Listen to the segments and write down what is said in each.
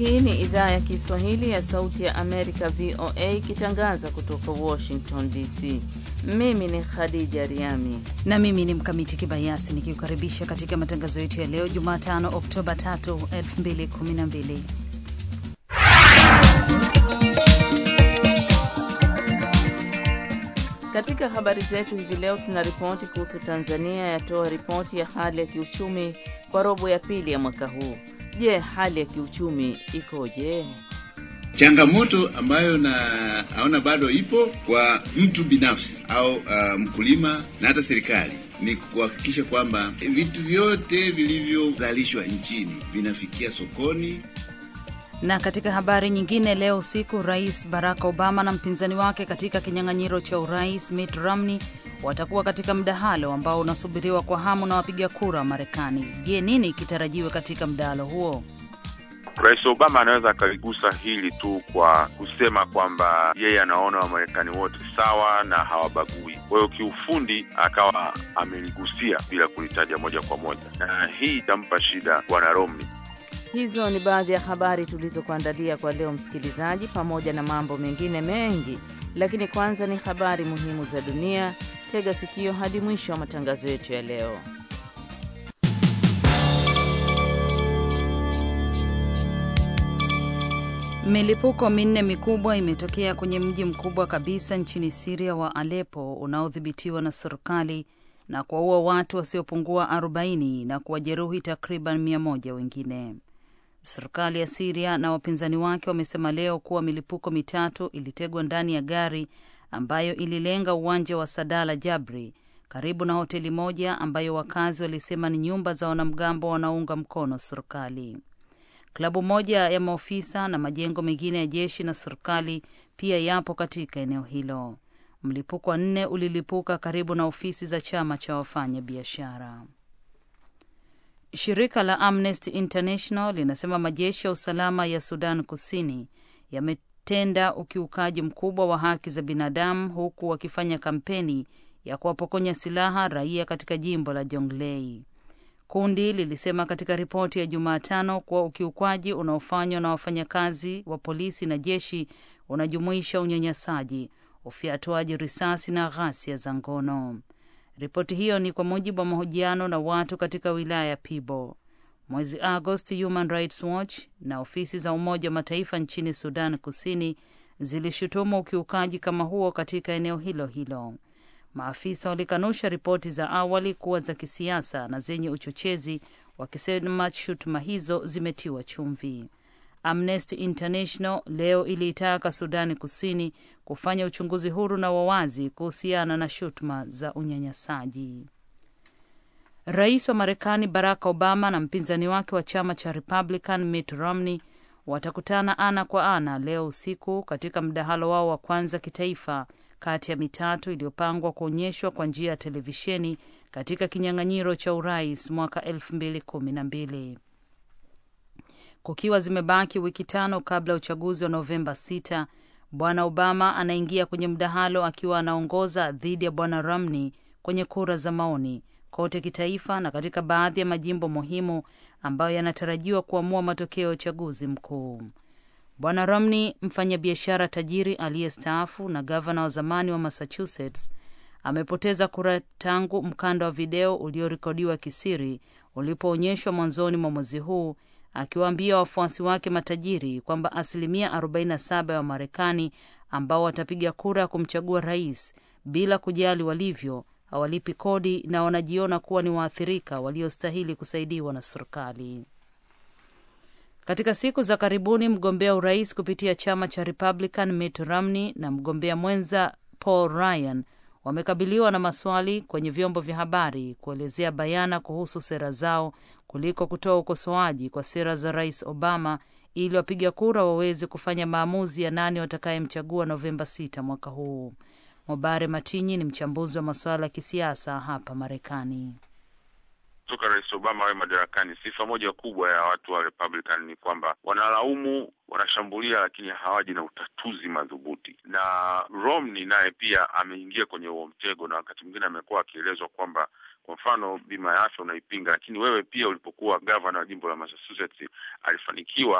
Hii ni idhaa ya Kiswahili ya Sauti ya Amerika, VOA, ikitangaza kutoka Washington DC. Mimi ni Khadija Riami na mimi ni Mkamiti Kibayasi nikiukaribisha katika matangazo yetu ya leo Jumatano, Oktoba 3, 2012. Katika habari zetu hivi leo tuna ripoti kuhusu Tanzania yatoa ripoti ya hali ya kiuchumi kwa robo ya pili ya mwaka huu. Je, hali ya kiuchumi ikoje? Changamoto ambayo naona bado ipo kwa mtu binafsi au uh, mkulima na hata serikali ni kuhakikisha kwamba vitu vyote vilivyozalishwa nchini vinafikia sokoni. Na katika habari nyingine, leo usiku Rais Barack Obama na mpinzani wake katika kinyang'anyiro cha urais Mitt Romney watakuwa katika mdahalo ambao unasubiriwa kwa hamu na wapiga kura wa Marekani. Je, nini kitarajiwe katika mdahalo huo? Rais Obama anaweza akaligusa hili tu kwa kusema kwamba yeye anaona Wamarekani wote sawa na hawabagui. Kwa hiyo kiufundi akawa ameligusia bila kulitaja moja kwa moja, na hii itampa shida bwana Romney. Hizo ni baadhi ya habari tulizokuandalia kwa leo, msikilizaji, pamoja na mambo mengine mengi, lakini kwanza ni habari muhimu za dunia. Tega sikio hadi mwisho wa matangazo yetu ya leo. Milipuko minne mikubwa imetokea kwenye mji mkubwa kabisa nchini Siria wa Aleppo unaodhibitiwa na serikali na kuwaua watu wasiopungua 40 na kuwajeruhi takriban mia moja wengine. Serikali ya Siria na wapinzani wake wamesema leo kuwa milipuko mitatu ilitegwa ndani ya gari ambayo ililenga uwanja wa Sadala Jabri karibu na hoteli moja ambayo wakazi walisema ni nyumba za wanamgambo wanaounga mkono serikali. Klabu moja ya maofisa na majengo mengine ya jeshi na serikali pia yapo katika eneo hilo. Mlipuko wa nne ulilipuka karibu na ofisi za chama cha wafanya biashara. Shirika la Amnesty International linasema majeshi ya usalama ya Sudan Kusini yametenda ukiukaji mkubwa wa haki za binadamu huku wakifanya kampeni ya kuwapokonya silaha raia katika jimbo la Jonglei. Kundi lilisema katika ripoti ya Jumatano kuwa ukiukwaji unaofanywa na wafanyakazi wa polisi na jeshi unajumuisha unyanyasaji, ufyatuaji risasi na ghasia za ngono. Ripoti hiyo ni kwa mujibu wa mahojiano na watu katika wilaya ya Pibo. Mwezi Agosti, Human Rights Watch na ofisi za Umoja wa Mataifa nchini Sudan Kusini zilishutumu ukiukaji kama huo katika eneo hilo hilo. Maafisa walikanusha ripoti za awali kuwa za kisiasa na zenye uchochezi, wakisema shutuma hizo zimetiwa chumvi. Amnesty International leo iliitaka Sudani Kusini kufanya uchunguzi huru na wawazi kuhusiana na shutuma za unyanyasaji. Rais wa Marekani Barack Obama na mpinzani wake wa chama cha Republican Mitt Romney watakutana ana kwa ana leo usiku katika mdahalo wao wa kwanza kitaifa kati ya mitatu iliyopangwa kuonyeshwa kwa njia ya televisheni katika kinyang'anyiro cha urais mwaka elfu mbili kumi na mbili kukiwa zimebaki wiki tano kabla ya uchaguzi wa Novemba 6. Bwana Obama anaingia kwenye mdahalo akiwa anaongoza dhidi ya bwana Romney kwenye kura za maoni kote kitaifa na katika baadhi ya majimbo muhimu ambayo yanatarajiwa kuamua matokeo ya uchaguzi mkuu. Bwana Romney, mfanyabiashara tajiri aliyestaafu na gavana wa zamani wa Massachusetts, amepoteza kura tangu mkanda wa video uliorekodiwa kisiri ulipoonyeshwa mwanzoni mwa mwezi huu, akiwaambia wafuasi wake matajiri kwamba asilimia 47 ya Wamarekani ambao watapiga kura ya kumchagua rais bila kujali walivyo hawalipi kodi na wanajiona kuwa ni waathirika waliostahili kusaidiwa na serikali. Katika siku za karibuni mgombea urais kupitia chama cha Republican Mitt Romney na mgombea mwenza Paul Ryan wamekabiliwa na maswali kwenye vyombo vya habari kuelezea bayana kuhusu sera zao kuliko kutoa ukosoaji kwa sera za Rais Obama ili wapiga kura waweze kufanya maamuzi ya nani watakayemchagua Novemba 6 mwaka huu. Mobare Matinyi ni mchambuzi wa masuala ya kisiasa hapa Marekani. Toka Rais Obama awe madarakani, sifa moja kubwa ya watu wa Republican ni kwamba wanalaumu, wanashambulia, lakini hawaji na utatuzi madhubuti. Na Romney naye pia ameingia kwenye huo mtego, na wakati mwingine amekuwa akielezwa kwamba kwa mfano bima ya afya unaipinga, lakini wewe pia ulipokuwa gavana wa jimbo la Massachusetts alifanikiwa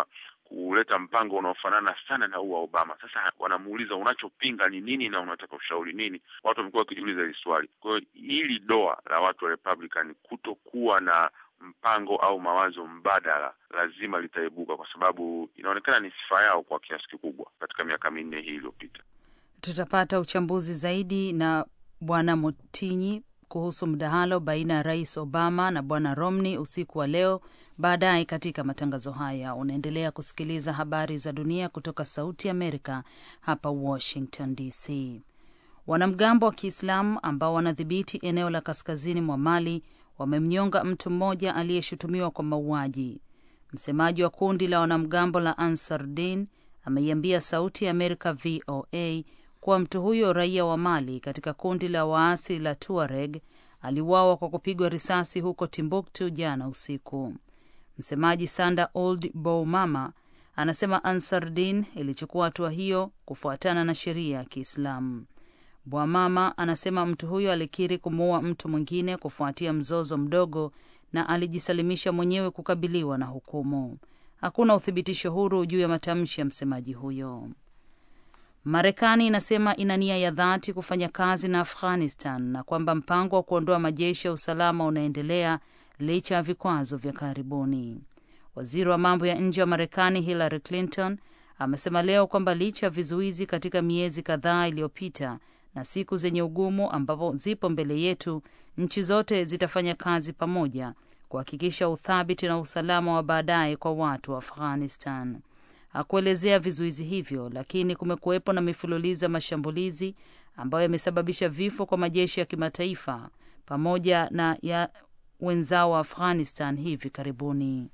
kuleta mpango unaofanana sana na huu wa Obama. Sasa wanamuuliza unachopinga ni nini na unataka ushauri nini? Watu wamekuwa wakijiuliza hili swali. Kwa hiyo hili doa la watu wa Republican kutokuwa na mpango au mawazo mbadala lazima litaibuka, kwa sababu inaonekana ni sifa yao kwa kiasi kikubwa katika miaka minne hii iliyopita. Tutapata uchambuzi zaidi na Bwana Motinyi kuhusu mdahalo baina ya Rais Obama na Bwana Romney usiku wa leo baadaye katika matangazo haya. Unaendelea kusikiliza habari za dunia kutoka Sauti Amerika hapa Washington DC. Wanamgambo wa Kiislamu ambao wanadhibiti eneo la kaskazini mwa Mali wamemnyonga mtu mmoja aliyeshutumiwa kwa mauaji. Msemaji wa kundi la wanamgambo la Ansar Din ameiambia Sauti ya Amerika VOA kuwa mtu huyo raia wa Mali katika kundi la waasi la Tuareg aliuawa kwa kupigwa risasi huko Timbuktu jana usiku. Msemaji Sanda Old Boumama anasema Ansar Din ilichukua hatua hiyo kufuatana na sheria ya Kiislamu. Bwamama anasema mtu huyo alikiri kumuua mtu mwingine kufuatia mzozo mdogo na alijisalimisha mwenyewe kukabiliwa na hukumu. Hakuna uthibitisho huru juu ya matamshi ya msemaji huyo. Marekani inasema ina nia ya dhati kufanya kazi na Afghanistan na kwamba mpango wa kuondoa majeshi ya usalama unaendelea licha ya vikwazo vya karibuni. Waziri wa mambo ya nje wa Marekani Hillary Clinton amesema leo kwamba licha ya vizuizi katika miezi kadhaa iliyopita na siku zenye ugumu ambapo zipo mbele yetu, nchi zote zitafanya kazi pamoja kuhakikisha uthabiti na usalama wa baadaye kwa watu wa Afghanistan. Hakuelezea vizuizi hivyo, lakini kumekuwepo na mifululizo ya mashambulizi ambayo yamesababisha vifo kwa majeshi ya kimataifa pamoja na ya wenzao wa Afghanistan hivi karibuni.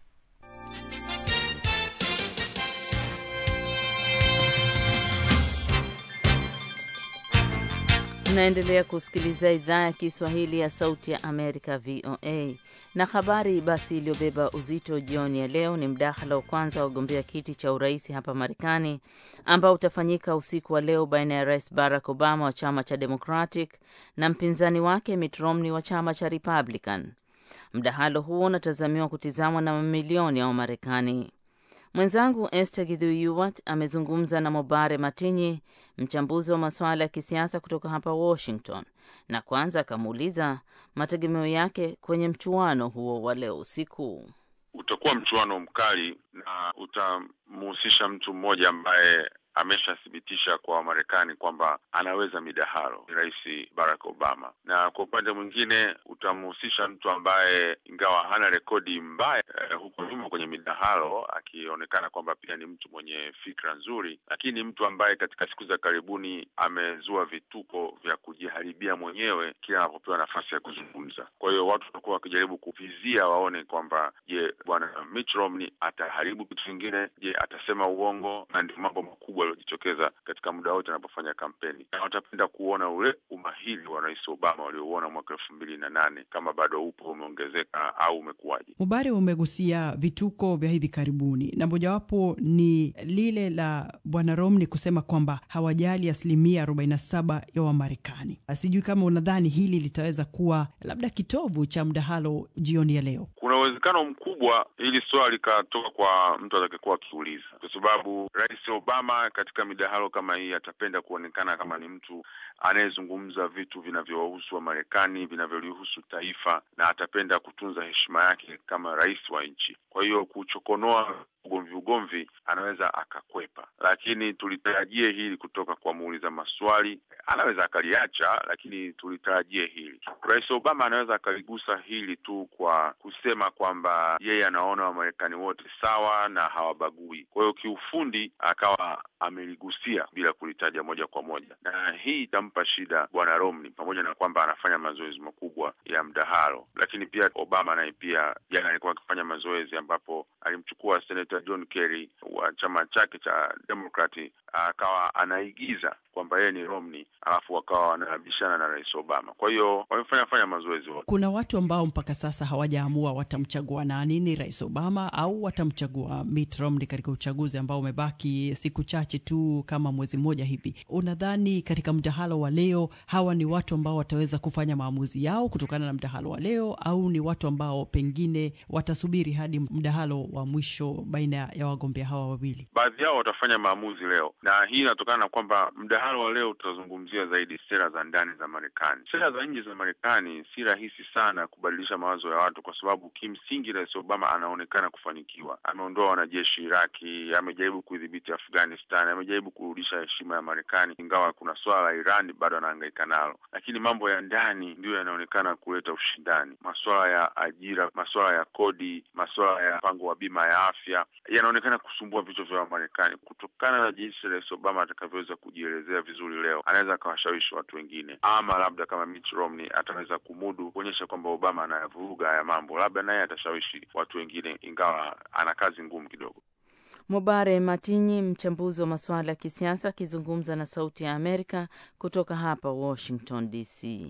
Tunaendelea kusikiliza idhaa ya Kiswahili ya Sauti ya Amerika, VOA. Na habari basi iliyobeba uzito jioni ya leo ni mdahalo wa kwanza wa wagombea kiti cha urais hapa Marekani ambao utafanyika usiku wa leo baina ya Rais Barack Obama wa chama cha Democratic na mpinzani wake Mitt Romney wa chama cha Republican. Mdahalo huo unatazamiwa kutizamwa na mamilioni ya Wamarekani. Mwenzangu Esther Gidhuyuwat amezungumza na Mobare Matinyi, mchambuzi wa masuala ya kisiasa kutoka hapa Washington, na kwanza akamuuliza mategemeo yake kwenye mchuano huo wa leo usiku. Utakuwa mchuano mkali na utamhusisha mtu mmoja ambaye ameshathibitisha kwa Wamarekani kwamba anaweza midahalo, ni Rais Barack Obama, na kwa upande mwingine utamhusisha mtu ambaye ingawa hana rekodi mbaya eh, huko nyuma kwenye midahalo, akionekana kwamba pia ni mtu mwenye fikra nzuri, lakini mtu ambaye katika siku za karibuni amezua vituko vya kujiharibia mwenyewe kila anapopewa nafasi ya kuzungumza. Kwa hiyo watu watakuwa wakijaribu kuvizia waone kwamba je, bwana Mitt Romney ataharibu kitu kingine? Je, atasema uongo? Na ndio mambo makubwa yaliyojitokeza katika muda wote anapofanya kampeni, na watapenda kuona ule umahiri wa Rais Obama waliouona mwaka elfu mbili na nane kama bado upo, umeongezeka au umekuwaje. Mubare umegusia vituko vya hivi karibuni, na mojawapo ni lile la bwana Romney kusema kwamba hawajali asilimia arobaini na saba ya Wamarekani. Sijui kama unadhani hili litaweza kuwa labda kitovu cha mdahalo jioni ya leo. Kuna uwezekano mkubwa hili swala likatoka kwa mtu atakayekuwa akiuliza, kwa sababu Rais Obama katika midahalo kama hii atapenda kuonekana kama ni mtu anayezungumza vitu vinavyowahusu Wamarekani, vinavyolihusu taifa, na atapenda kutunza heshima yake kama rais wa nchi. Kwa hiyo kuchokonoa ugomvi ugomvi anaweza akakwepa, lakini tulitarajie hili kutoka kwa muuliza maswali. Anaweza akaliacha, lakini tulitarajie hili. Rais Obama anaweza akaligusa hili tu kwa kusema kwamba yeye anaona Wamarekani wote sawa na hawabagui. Kwa hiyo kiufundi akawa ameligusia bila kulitaja moja kwa moja, na hii itampa shida bwana Romney, pamoja na kwamba anafanya mazoezi makubwa ya mdahalo. Lakini pia Obama naye pia jana alikuwa akifanya mazoezi ambapo alimchukua Senator John Kerry wa chama chake cha Democrat akawa anaigiza kwamba yeye ni Romney, alafu wakawa wanabishana na Rais Obama. Kwa hiyo wamefanya fanya mazoezi wote. Kuna watu ambao mpaka sasa hawajaamua watamchagua nani, ni Rais Obama au watamchagua Mitt Romney katika uchaguzi ambao umebaki siku chache tu, kama mwezi mmoja hivi. Unadhani katika mdahalo wa leo hawa ni watu ambao wataweza kufanya maamuzi yao kutokana na mdahalo wa leo, au ni watu ambao pengine watasubiri hadi mdahalo wa mwisho baina ya wagombea hawa wawili? Baadhi yao watafanya maamuzi leo, na hii inatokana na kwamba mdahalo wa leo utazungumzia zaidi sera za ndani za Marekani. Sera za nje za Marekani si rahisi sana kubadilisha mawazo ya watu, kwa sababu kimsingi Rais Obama anaonekana kufanikiwa. Ameondoa wanajeshi Iraki, amejaribu kuidhibiti Afghanistan, amejaribu kurudisha heshima ya Marekani, ingawa kuna suala la Iran bado anahangaika nalo, lakini mambo ya ndani ndiyo yanaonekana kuleta ushindani. Masuala ya ajira, masuala ya kodi, masuala ya mpango wa bima ya afya yanaonekana kusumbua vichwa vya Wamarekani. Kutokana na jinsi Rais Obama atakavyoweza kujielezea vizuri leo, anaweza akawashawishi watu wengine, ama labda kama Mitt Romney ataweza kumudu kuonyesha kwamba Obama anayavuruga haya mambo, labda naye atashawishi watu wengine, ingawa ana kazi ngumu kidogo. Mubare Matinyi, mchambuzi wa masuala ya kisiasa, akizungumza na Sauti ya Amerika kutoka hapa Washington DC.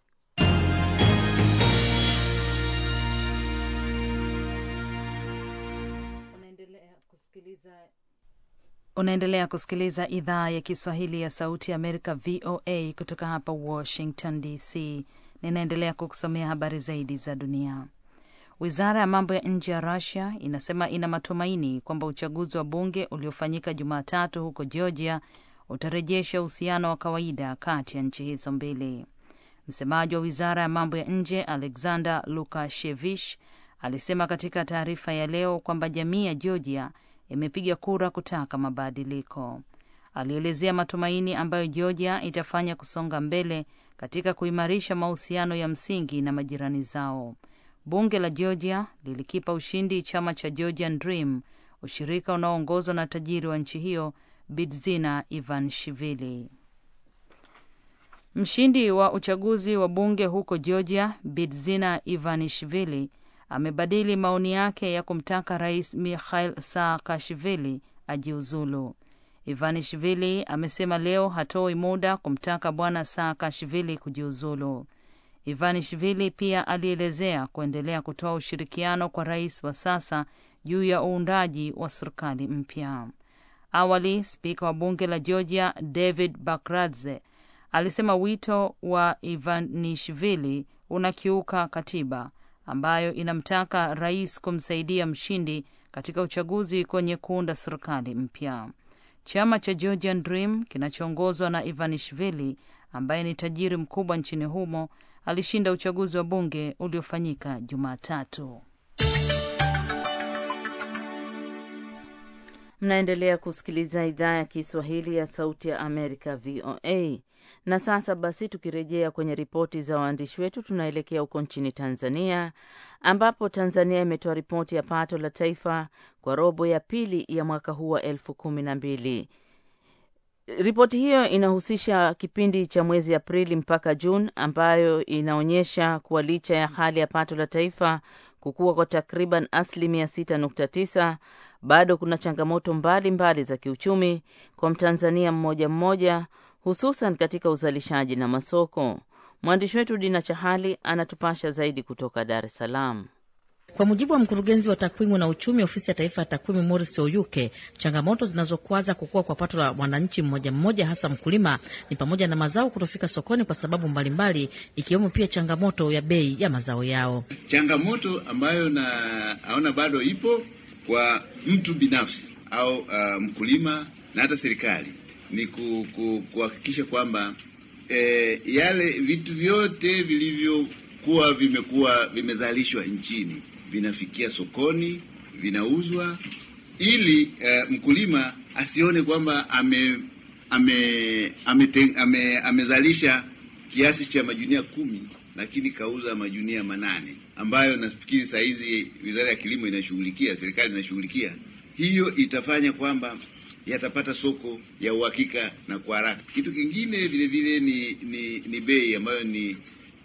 Unaendelea kusikiliza idhaa ya Kiswahili ya Sauti ya Amerika, VOA, kutoka hapa Washington DC. Ninaendelea kukusomea habari zaidi za dunia. Wizara ya mambo ya nje ya Rusia inasema ina matumaini kwamba uchaguzi wa bunge uliofanyika Jumatatu huko Georgia utarejesha uhusiano wa kawaida kati ya nchi hizo mbili. Msemaji wa wizara ya mambo ya nje Alexander Lukashevich alisema katika taarifa ya leo kwamba jamii ya Georgia imepiga kura kutaka mabadiliko. Alielezea matumaini ambayo Georgia itafanya kusonga mbele katika kuimarisha mahusiano ya msingi na majirani zao. Bunge la Georgia lilikipa ushindi chama cha Georgian Dream, ushirika unaoongozwa na tajiri wa nchi hiyo Bidzina Ivanishvili. Mshindi wa uchaguzi wa bunge huko Georgia, Bidzina Ivanishvili amebadili maoni yake ya kumtaka rais Mikhail Saakashvili ajiuzulu. Ivanishvili amesema leo hatoi muda kumtaka bwana Saakashvili kujiuzulu. Ivanishvili pia alielezea kuendelea kutoa ushirikiano kwa rais wa sasa juu ya uundaji wa serikali mpya. Awali, spika wa bunge la Georgia David Bakradze alisema wito wa Ivanishvili unakiuka katiba ambayo inamtaka rais kumsaidia mshindi katika uchaguzi kwenye kuunda serikali mpya. Chama cha Georgian Dream kinachoongozwa na Ivanishvili ambaye ni tajiri mkubwa nchini humo alishinda uchaguzi wa bunge uliofanyika Jumatatu. Mnaendelea kusikiliza idhaa ya Kiswahili ya Sauti ya Amerika, VOA. Na sasa basi, tukirejea kwenye ripoti za waandishi wetu, tunaelekea huko nchini Tanzania, ambapo Tanzania imetoa ripoti ya pato la taifa kwa robo ya pili ya mwaka huu wa elfu kumi na mbili. Ripoti hiyo inahusisha kipindi cha mwezi Aprili mpaka Juni, ambayo inaonyesha kuwa licha ya hali ya pato la taifa kukua kwa takriban asilimia 6.9 bado kuna changamoto mbalimbali mbali za kiuchumi kwa Mtanzania mmoja mmoja, hususan katika uzalishaji na masoko. Mwandishi wetu Dina Chahali anatupasha zaidi kutoka Dar es Salaam. Kwa mujibu wa mkurugenzi wa takwimu na uchumi ofisi ya taifa ya takwimu Morris Oyuke, changamoto zinazokwaza kukua kwa pato la mwananchi mmoja mmoja, hasa mkulima, ni pamoja na mazao kutofika sokoni kwa sababu mbalimbali, ikiwemo pia changamoto ya bei ya mazao yao. Changamoto ambayo naona bado ipo kwa mtu binafsi au uh, mkulima na hata serikali ni kuhakikisha ku, kwamba e, yale vitu vyote vilivyokuwa vimekuwa vimezalishwa nchini vinafikia sokoni, vinauzwa, ili uh, mkulima asione kwamba ame ame amezalisha ame, ame kiasi cha majunia kumi lakini kauza majunia manane, ambayo nafikiri saa hizi Wizara ya Kilimo inashughulikia, serikali inashughulikia. Hiyo itafanya kwamba yatapata soko ya uhakika na kwa haraka. Kitu kingine vile vile ni ni, ni bei ambayo ni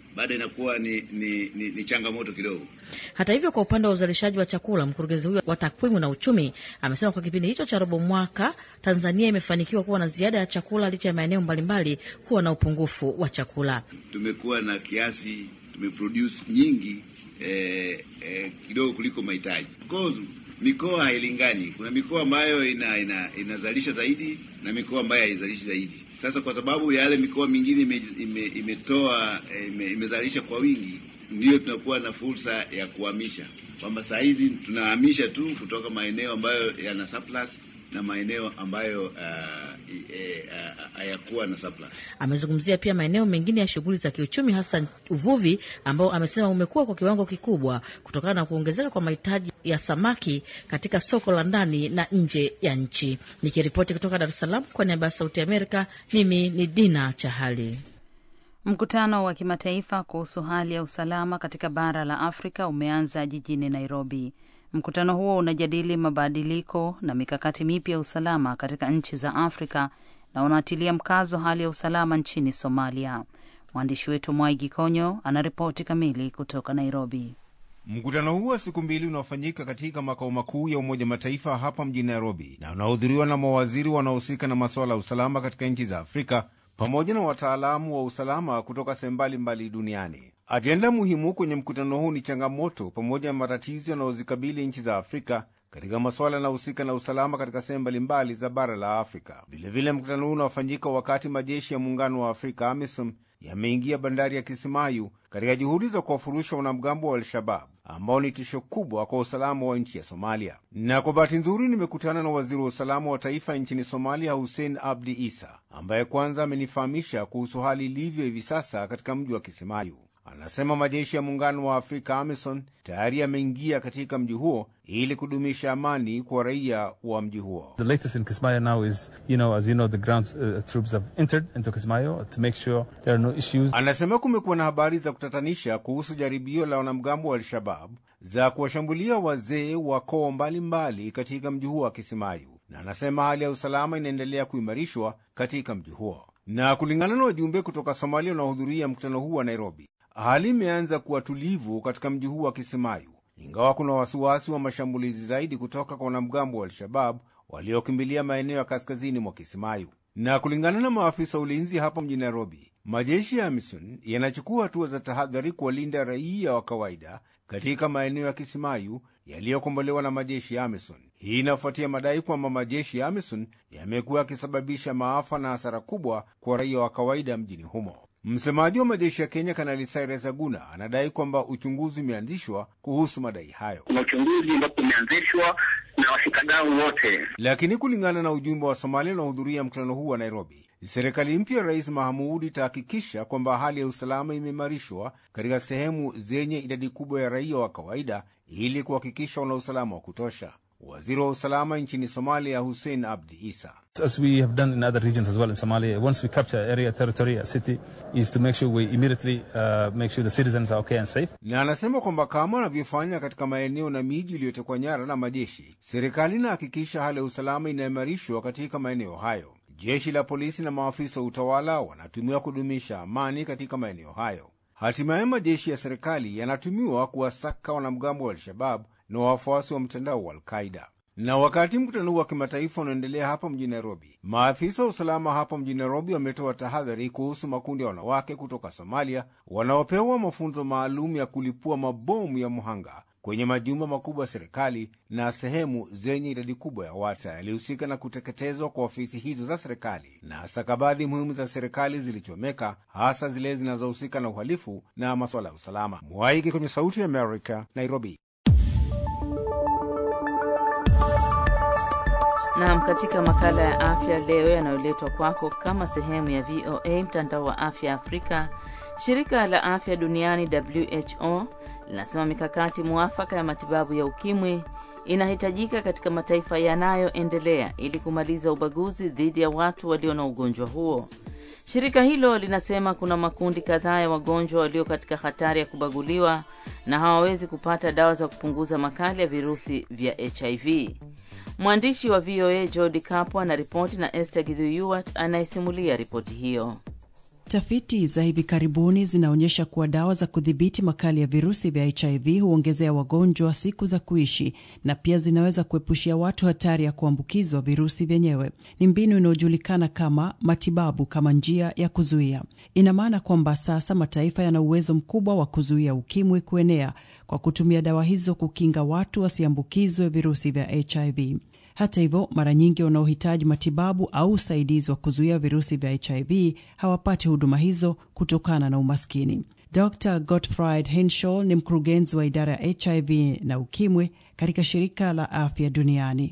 bado inakuwa ni, ni, ni, ni changamoto kidogo. Hata hivyo, kwa upande wa uzalishaji wa chakula, mkurugenzi huyo wa takwimu na uchumi amesema kwa kipindi hicho cha robo mwaka Tanzania imefanikiwa kuwa na ziada ya chakula licha ya maeneo mbalimbali kuwa na upungufu wa chakula. Tumekuwa na kiasi, tumeproduce nyingi eh, eh, kidogo kuliko mahitaji. Mikoa hailingani. Kuna mikoa ambayo ina, ina, inazalisha zaidi na mikoa ambayo haizalishi zaidi. Sasa kwa sababu yale mikoa mingine ime, ime, imetoa ime, imezalisha kwa wingi, ndiyo tunakuwa na fursa ya kuhamisha, kwamba saa hizi tunahamisha tu kutoka maeneo ambayo yana surplus na maeneo ambayo hayakuwa uh, uh, na surplus. Amezungumzia pia maeneo mengine ya shughuli za kiuchumi, hasa uvuvi ambao amesema umekuwa kwa kiwango kikubwa kutokana na kuongezeka kwa mahitaji ya samaki katika soko la ndani na nje ya nchi. Nikiripoti kutoka Dar es Salaam kwa niaba ya Sauti Amerika, mimi ni Dina Chahali. Mkutano wa kimataifa kuhusu hali ya usalama katika bara la Afrika umeanza jijini Nairobi. Mkutano huo unajadili mabadiliko na mikakati mipya ya usalama katika nchi za Afrika na unatilia mkazo hali ya usalama nchini Somalia. Mwandishi wetu Mwaigi Konyo anaripoti kamili kutoka Nairobi. Mkutano huu wa siku mbili unaofanyika katika makao makuu ya Umoja Mataifa hapa mjini Nairobi na unahudhuriwa na mawaziri wanaohusika na masuala ya usalama katika nchi za Afrika pamoja na wataalamu wa usalama kutoka sehemu mbalimbali duniani. Ajenda muhimu kwenye mkutano huu ni changamoto pamoja na matatizo yanayozikabili nchi za Afrika katika masuala yanayohusika na usalama katika sehemu mbalimbali za bara la Afrika. Vilevile, mkutano huu unafanyika wakati majeshi ya muungano wa Afrika AMISOM yameingia bandari ya Kisimayu katika juhudi za kuwafurusha wanamgambo wa Al-Shabab ambao ni tisho kubwa kwa usalama wa nchi ya Somalia. Na kwa bahati nzuri, nimekutana na waziri wa usalama wa taifa nchini Somalia, Hussein Abdi Isa, ambaye kwanza amenifahamisha kuhusu hali ilivyo hivi sasa katika mji wa Kisimayu. Anasema majeshi ya muungano wa Afrika AMISON tayari yameingia katika mji huo ili kudumisha amani kwa raia wa mji huo. The latest in Kismayo now is, you know, as you know, the ground uh, troops have entered into Kismayo to make sure there are no issues. Anasema kumekuwa na habari za kutatanisha kuhusu jaribio la wanamgambo wa Al-Shabab za kuwashambulia wazee wa koo mbalimbali katika mji huo wa Kisimayu, na anasema hali ya usalama inaendelea kuimarishwa katika mji huo. Na kulingana na wajumbe kutoka Somalia wanaohudhuria mkutano huu wa Nairobi, hali imeanza kuwa tulivu katika mji huu wa Kisimayu, ingawa kuna wasiwasi wa mashambulizi zaidi kutoka kwa wanamgambo wa Al-Shabab waliokimbilia maeneo ya kaskazini mwa Kisimayu. Na kulingana na maafisa wa ulinzi hapa mjini Nairobi, majeshi ya AMISON yanachukua hatua za tahadhari kuwalinda raia wa kawaida katika maeneo ya Kisimayu yaliyokombolewa na majeshi ya AMISON. Hii inafuatia madai kwamba majeshi ya AMISON yamekuwa yakisababisha maafa na hasara kubwa kwa raia wa kawaida mjini humo. Msemaji wa majeshi ya Kenya Kanali Cyrus Aguna anadai kwamba uchunguzi umeanzishwa kuhusu madai hayo. Kuna uchunguzi ambapo umeanzishwa na washikadau wote, lakini kulingana na ujumbe wa Somalia unaohudhuria mkutano huu wa Nairobi, serikali mpya ya Rais Mahamud itahakikisha kwamba hali ya usalama imeimarishwa katika sehemu zenye idadi kubwa ya raia wa kawaida ili kuhakikisha wana usalama wa kutosha. Waziri wa usalama nchini Somalia Hussein Abdi Isa As we have done in other regions as well in Somalia, once we capture area, territory, a city, is to make sure we immediately uh, make sure the citizens are okay and safe. na anasema kwamba kama wanavyofanya katika maeneo na miji iliyotekwa nyara na majeshi, serikali inahakikisha hali ya usalama inaimarishwa katika maeneo hayo. Jeshi la polisi na maafisa wa utawala wanatumiwa kudumisha amani katika maeneo hayo. Hatimaye majeshi ya serikali yanatumiwa kuwasaka wanamgambo wa Al-Shabab na wafuasi wa mtandao wa Al-Qaida. Na wakati mkutano huu wa kimataifa unaendelea hapa mjini Nairobi, maafisa wa usalama hapa mjini Nairobi wametoa tahadhari kuhusu makundi ya wanawake kutoka Somalia wanaopewa mafunzo maalum ya kulipua mabomu ya mhanga kwenye majumba makubwa ya serikali na sehemu zenye idadi kubwa ya watu yalihusika na kuteketezwa kwa ofisi hizo za serikali na stakabadhi muhimu za serikali zilichomeka, hasa zile zinazohusika na uhalifu na masuala ya usalama. Mwaiki kwenye Sauti ya Amerika, Nairobi. Naam, katika makala ya afya leo yanayoletwa kwako kama sehemu ya VOA mtandao wa afya Afrika, shirika la afya duniani WHO linasema mikakati mwafaka ya matibabu ya ukimwi inahitajika katika mataifa yanayoendelea ili kumaliza ubaguzi dhidi ya watu walio na ugonjwa huo. Shirika hilo linasema kuna makundi kadhaa ya wagonjwa walio katika hatari ya kubaguliwa na hawawezi kupata dawa za kupunguza makali ya virusi vya HIV. Mwandishi wa VOA Jodi Kapo anaripoti na Esther Gidhuyuat anayesimulia ripoti hiyo. Tafiti za hivi karibuni zinaonyesha kuwa dawa za kudhibiti makali ya virusi vya HIV huongezea wagonjwa siku za kuishi na pia zinaweza kuepushia watu hatari ya kuambukizwa virusi vyenyewe. Ni mbinu inayojulikana kama matibabu kama njia ya kuzuia. Ina maana kwamba sasa mataifa yana uwezo mkubwa wa kuzuia ukimwi kuenea kwa kutumia dawa hizo kukinga watu wasiambukizwe virusi vya HIV. Hata hivyo, mara nyingi wanaohitaji matibabu au usaidizi wa kuzuia virusi vya HIV hawapati huduma hizo kutokana na umaskini. Dr Gottfried Henshaw ni mkurugenzi wa idara ya HIV na ukimwi katika shirika la afya duniani.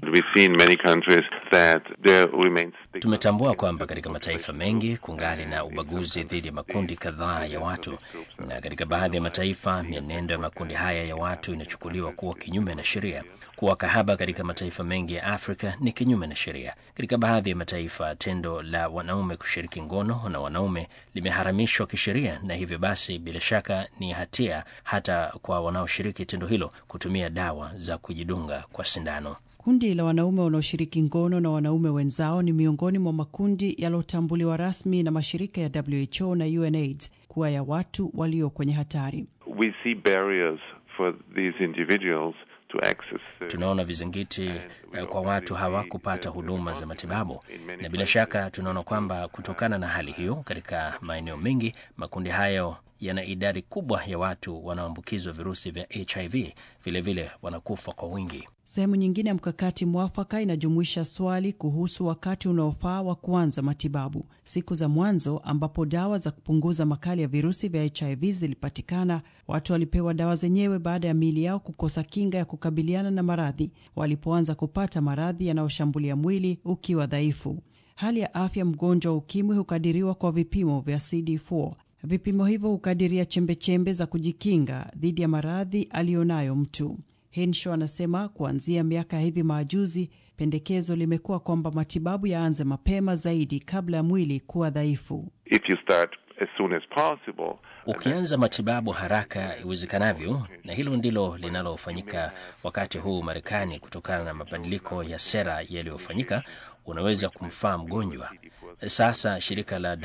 Tumetambua kwamba katika mataifa mengi kungali na ubaguzi dhidi ya makundi kadhaa ya watu, na katika baadhi ya mataifa mienendo ya makundi haya ya watu inachukuliwa kuwa kinyume na sheria. Kuwa kahaba katika mataifa mengi ya Afrika ni kinyume na sheria. Katika baadhi ya mataifa, tendo la wanaume kushiriki ngono na wanaume limeharamishwa kisheria, na hivyo basi, bila shaka ni hatia hata kwa wanaoshiriki tendo hilo kutumia dawa za kujidunga kwa sindano. Kundi la wanaume wanaoshiriki ngono na wanaume wenzao ni miongoni mwa makundi yaliyotambuliwa rasmi na mashirika ya WHO na UNAIDS kuwa ya watu walio kwenye hatari. We see barriers for these individuals to access. Tunaona vizingiti kwa watu hawa kupata huduma za matibabu, na bila shaka tunaona kwamba kutokana na hali hiyo, katika maeneo mengi makundi hayo yana idadi kubwa ya watu wanaoambukizwa virusi vya HIV, vilevile vile wanakufa kwa wingi. Sehemu nyingine ya mkakati mwafaka inajumuisha swali kuhusu wakati unaofaa wa kuanza matibabu. Siku za mwanzo ambapo dawa za kupunguza makali ya virusi vya HIV zilipatikana, watu walipewa dawa zenyewe baada ya miili yao kukosa kinga ya kukabiliana na maradhi, walipoanza kupata maradhi yanayoshambulia mwili ukiwa dhaifu. Hali ya afya mgonjwa wa ukimwi hukadiriwa kwa vipimo vya CD4. Vipimo hivyo hukadiria chembechembe za kujikinga dhidi ya maradhi aliyonayo mtu. Henshaw anasema kuanzia miaka ya hivi majuzi, pendekezo limekuwa kwamba matibabu yaanze mapema zaidi kabla ya mwili kuwa dhaifu. If you start as soon as possible, Ukianza matibabu haraka iwezekanavyo, na hilo ndilo linalofanyika wakati huu Marekani, kutokana na mabadiliko ya sera yaliyofanyika, unaweza kumfaa mgonjwa. Sasa shirika la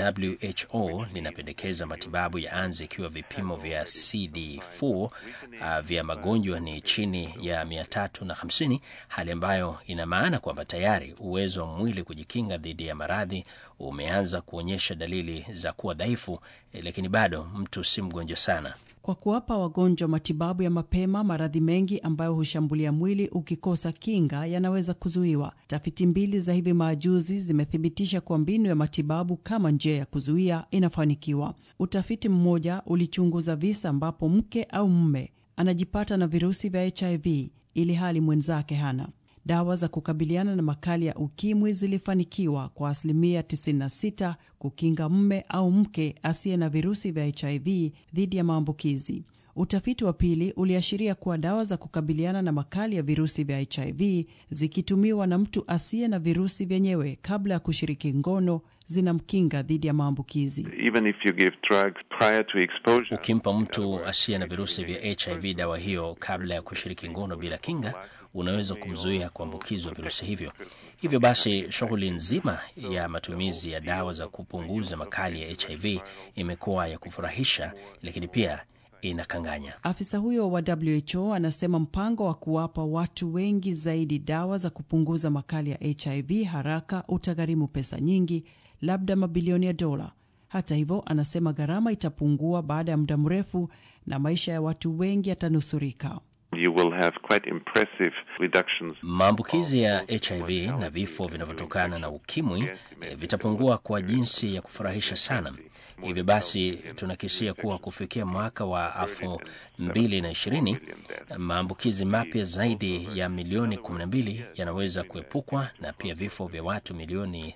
WHO linapendekeza matibabu yaanze ikiwa vipimo vya CD4 uh, vya magonjwa ni chini ya 350, hali ambayo ina maana kwamba tayari uwezo wa mwili kujikinga dhidi ya maradhi umeanza kuonyesha dalili za kuwa dhaifu, lakini bado mtu si mgonjwa sana. Kwa kuwapa wagonjwa matibabu ya mapema, maradhi mengi ambayo hushambulia mwili ukikosa kinga yanaweza kuzuiwa. Tafiti mbili za hivi majuzi zimethibitisha kuwa mbinu ya matibabu kama njia ya kuzuia inafanikiwa. Utafiti mmoja ulichunguza visa ambapo mke au mume anajipata na virusi vya HIV ili hali mwenzake hana. Dawa za kukabiliana na makali ya ukimwi zilifanikiwa kwa asilimia 96 kukinga mume au mke asiye na virusi vya HIV dhidi ya maambukizi. Utafiti wa pili uliashiria kuwa dawa za kukabiliana na makali ya virusi vya HIV zikitumiwa na mtu asiye na virusi vyenyewe kabla ya kushiriki ngono zinamkinga dhidi ya maambukizi. even if you give drugs prior to exposure, Ukimpa mtu asiye na virusi vya HIV dawa hiyo kabla ya kushiriki ngono bila kinga, unaweza kumzuia kuambukizwa virusi hivyo. Hivyo basi, shughuli nzima ya matumizi ya dawa za kupunguza makali ya HIV imekuwa ya kufurahisha, lakini pia inakanganya. Afisa huyo wa WHO anasema mpango wa kuwapa watu wengi zaidi dawa za kupunguza makali ya HIV haraka utagharimu pesa nyingi, labda mabilioni ya dola. Hata hivyo, anasema gharama itapungua baada ya muda mrefu na maisha ya watu wengi yatanusurika. you will have quite impressive reductions. Maambukizi ya HIV na vifo vinavyotokana na ukimwi eh, vitapungua kwa jinsi ya kufurahisha sana. Hivyo basi tunakisia kuwa kufikia mwaka wa elfu mbili na ishirini maambukizi mapya zaidi ya milioni 12 yanaweza kuepukwa na pia vifo vya watu milioni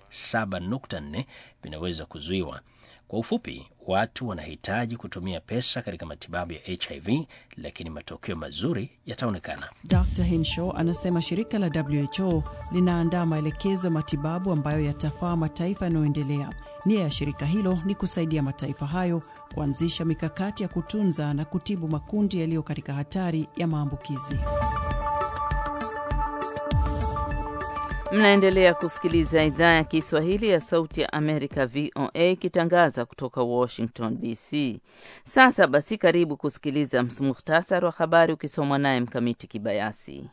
7.4 vinaweza kuzuiwa. Kwa ufupi, watu wanahitaji kutumia pesa katika matibabu ya HIV, lakini matokeo mazuri yataonekana. Dr Henshaw anasema shirika la WHO linaandaa maelekezo ya matibabu ambayo yatafaa mataifa yanayoendelea. Nia ya shirika hilo ni kusaidia mataifa hayo kuanzisha mikakati ya kutunza na kutibu makundi yaliyo katika hatari ya maambukizi. Mnaendelea kusikiliza idhaa ya Kiswahili ya Sauti ya Amerika, VOA, ikitangaza kutoka Washington DC. Sasa basi, karibu kusikiliza muhtasari wa habari ukisomwa naye Mkamiti Kibayasi.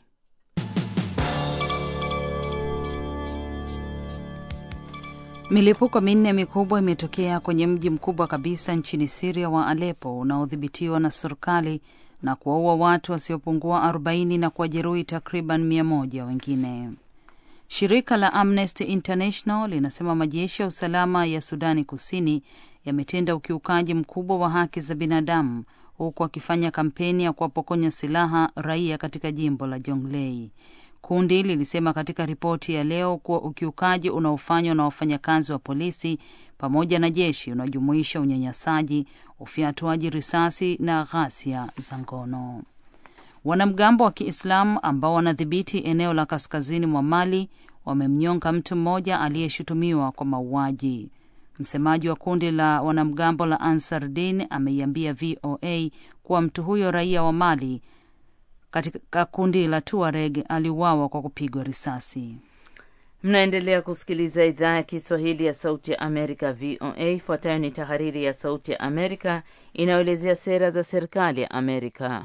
Milipuko minne mikubwa imetokea kwenye mji mkubwa kabisa nchini Siria wa Alepo unaodhibitiwa na serikali na kuwaua watu wasiopungua 40 na kuwajeruhi takriban mia moja wengine. Shirika la Amnesty International linasema majeshi ya usalama ya Sudani Kusini yametenda ukiukaji mkubwa wa haki za binadamu huku akifanya kampeni ya kuwapokonya silaha raia katika jimbo la Jonglei. Kundi lilisema katika ripoti ya leo kuwa ukiukaji unaofanywa na wafanyakazi wa polisi pamoja na jeshi unajumuisha unyanyasaji, ufyatuaji risasi na ghasia za ngono. Wanamgambo wa Kiislamu ambao wanadhibiti eneo la kaskazini mwa Mali wamemnyonga mtu mmoja aliyeshutumiwa kwa mauaji. Msemaji wa kundi la wanamgambo la Ansar Din ameiambia VOA kuwa mtu huyo raia wa Mali katika kundi la Tuareg aliuawa kwa kupigwa risasi. Mnaendelea kusikiliza idhaa ya Kiswahili ya Sauti ya Amerika, VOA. Ifuatayo ni tahariri ya Sauti ya Amerika inayoelezea sera za serikali ya Amerika.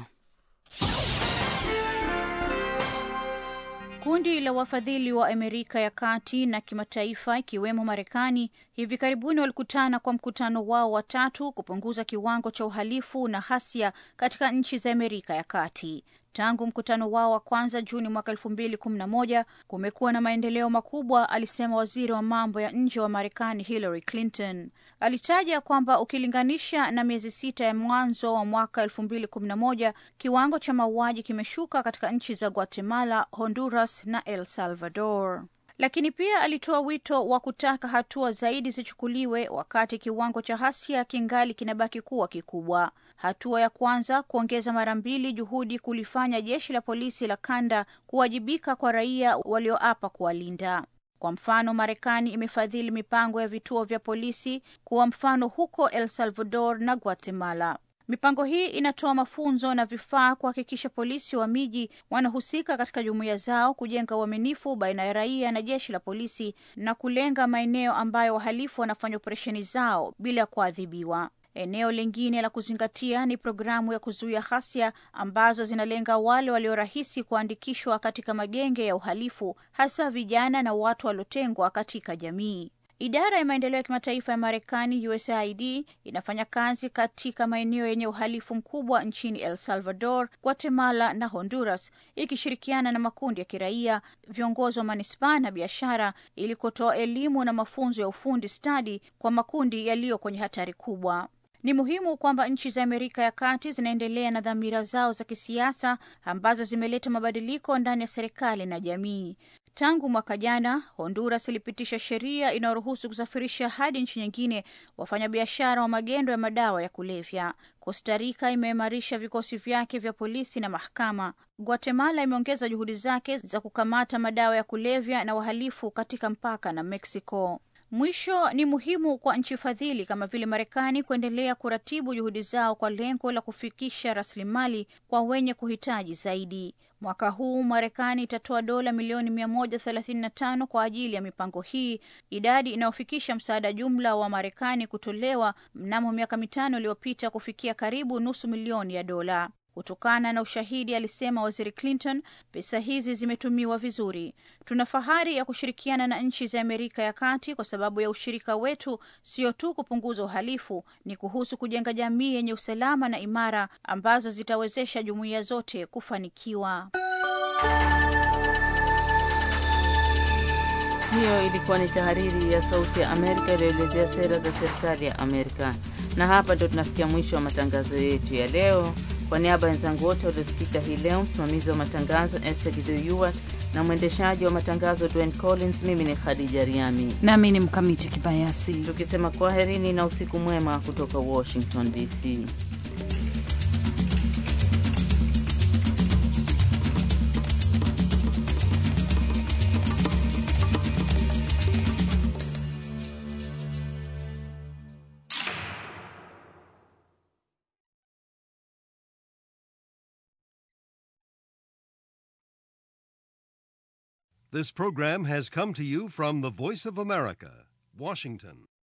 Kundi la wafadhili wa Amerika ya kati na kimataifa ikiwemo Marekani hivi karibuni walikutana kwa mkutano wao wa tatu kupunguza kiwango cha uhalifu na hasia katika nchi za Amerika ya kati. Tangu mkutano wao wa kwanza Juni mwaka elfu mbili kumi na moja kumekuwa na maendeleo makubwa, alisema waziri wa mambo ya nje wa Marekani Hillary Clinton. Alitaja kwamba ukilinganisha na miezi sita ya mwanzo wa mwaka elfu mbili kumi na moja kiwango cha mauaji kimeshuka katika nchi za Guatemala, Honduras na El Salvador lakini pia alitoa wito wa kutaka hatua zaidi zichukuliwe wakati kiwango cha hasia kingali kinabaki kuwa kikubwa. Hatua ya kwanza, kuongeza mara mbili juhudi kulifanya jeshi la polisi la kanda kuwajibika kwa raia walioapa kuwalinda. Kwa mfano, Marekani imefadhili mipango ya vituo vya polisi kuwa mfano huko El Salvador na Guatemala. Mipango hii inatoa mafunzo na vifaa kuhakikisha polisi wa miji wanahusika katika jumuiya zao, kujenga uaminifu baina ya raia na jeshi la polisi na kulenga maeneo ambayo wahalifu wanafanya operesheni zao bila kuadhibiwa. Eneo lingine la kuzingatia ni programu ya kuzuia ghasia ambazo zinalenga wale waliorahisi kuandikishwa katika magenge ya uhalifu, hasa vijana na watu waliotengwa katika jamii. Idara ya maendeleo ya kimataifa ya Marekani, USAID, inafanya kazi katika maeneo yenye uhalifu mkubwa nchini El Salvador, Guatemala na Honduras, ikishirikiana na makundi ya kiraia, viongozi wa manispaa na biashara, ili kutoa elimu na mafunzo ya ufundi stadi kwa makundi yaliyo kwenye hatari kubwa. Ni muhimu kwamba nchi za Amerika ya Kati zinaendelea na dhamira zao za kisiasa ambazo zimeleta mabadiliko ndani ya serikali na jamii. Tangu mwaka jana, Honduras ilipitisha sheria inayoruhusu kusafirisha hadi nchi nyingine wafanyabiashara wa magendo ya madawa ya kulevya. Costa Rica imeimarisha vikosi vyake vya polisi na mahakama. Guatemala imeongeza juhudi zake za kukamata madawa ya kulevya na wahalifu katika mpaka na Mexico. Mwisho, ni muhimu kwa nchi fadhili kama vile Marekani kuendelea kuratibu juhudi zao kwa lengo la kufikisha rasilimali kwa wenye kuhitaji zaidi. Mwaka huu Marekani itatoa dola milioni 135 kwa ajili ya mipango hii, idadi inayofikisha msaada jumla wa Marekani kutolewa mnamo miaka mitano iliyopita kufikia karibu nusu milioni ya dola. Kutokana na ushahidi, alisema Waziri Clinton, pesa hizi zimetumiwa vizuri. Tuna fahari ya kushirikiana na nchi za Amerika ya Kati kwa sababu ya ushirika wetu sio tu kupunguza uhalifu, ni kuhusu kujenga jamii yenye usalama na imara ambazo zitawezesha jumuiya zote kufanikiwa. Hiyo ilikuwa ni tahariri ya Sauti ya Amerika iliyoelezea sera za serikali ya Amerika. Na hapa ndo tunafikia mwisho wa matangazo yetu ya leo. Kwa niaba ya wenzangu wote waliosikika hii leo, msimamizi wa matangazo Esther Giduyuat na mwendeshaji wa matangazo Dwayne Collins, mimi ni Khadija Riami nami ni Mkamiti Kibayasi, tukisema kwaherini na usiku mwema kutoka Washington DC. This program has come to you from the Voice of America, Washington.